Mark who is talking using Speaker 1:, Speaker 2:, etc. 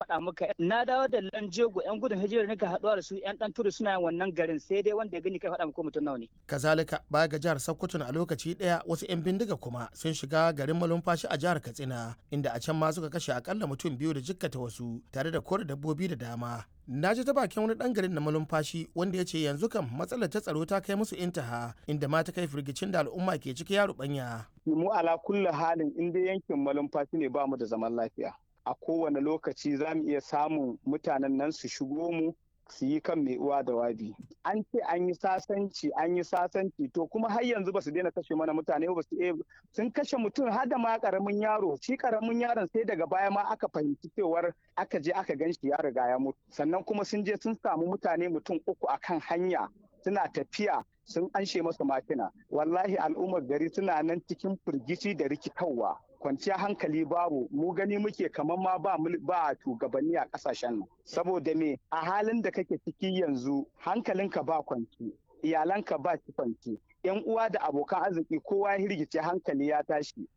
Speaker 1: faɗa maka na dawo da lanjego yan gudun hijira ne ka haɗuwa da su yan ɗan tudu suna yin wannan garin sai dai wanda ya gani kai faɗa maka mutum nawa ne.
Speaker 2: kazalika baya ga jihar sokoto a lokaci ɗaya wasu yan bindiga kuma sun shiga garin malumfashi a jihar katsina inda a can ma suka kashe akalla mutum biyu da jikkata wasu tare da kore dabbobi da dama na ji ta bakin wani dan garin na malumfashi wanda ya ce yanzu kam matsalar ta tsaro ta kai musu intaha inda ma ta kai firgicin da al'umma ke ciki ya rubanya.
Speaker 3: mu ala kulli halin in dai yankin malumfashi ne ba mu da zaman lafiya a kowane lokaci za mu iya samun mutanen nan su shigo mu su yi kan mai uwa da wabi an ce an yi sasanci an yi sasanci to kuma har yanzu ba su daina kashe mana mutane ba su sun kashe mutum har da ma karamin yaro shi karamin yaron sai daga baya ma aka fahimci cewar aka je aka gan shi ya riga ya mutu sannan kuma sun je sun samu mutane mutum uku akan hanya suna tafiya sun anshe masa makina wallahi al'ummar gari suna nan cikin firgici da rikitarwa kwanciya hankali babu mu gani muke kamar ma ba ba shugabanni a kasashen nan saboda me a halin da kake ciki yanzu hankalinka ba kwanci iyalanka ba kwanci yan uwa da abokan arziki kowa ya hirgice hankali ya tashi